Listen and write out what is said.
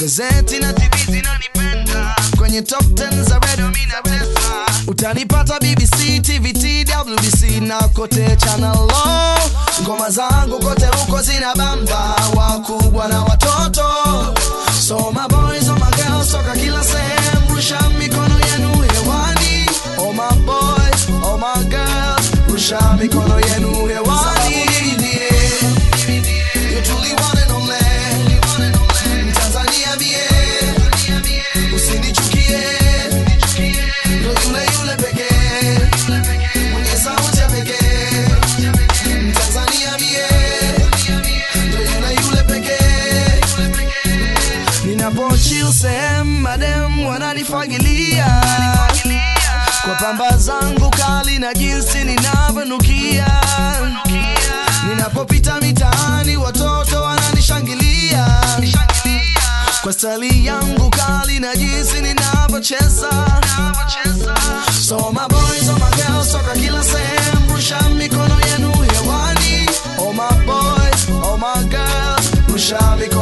magazeti na TV zinanipenda kwenye top 10 za redio mina tesa utanipata BBC, TVT, WBC na kote channel lo ngoma zangu kote huko zina bamba wakubwa na watoto so my boys, oh my girls toka kila sehemu rusha mikono yenu hewani oh my boys, oh my girls rusha mikono yenu hewani You truly one and only. Mtanzania mie, usinichukie. Ndo yule yule pekee, mwenye sauti ya pekee. Mtanzania mie, ndo yule yule pekee. Ninapochill sehemu madem wananifagilia kwa pamba zangu kali na jinsi ninavyonukia ninapopita mitaani watoto wananishangilia kwa stali yangu kali na jinsi ninavyocheza so my boys, oh my girls toka kila sehemu rusha mikono yenu hewani oh my boys, oh my girls rusha mikono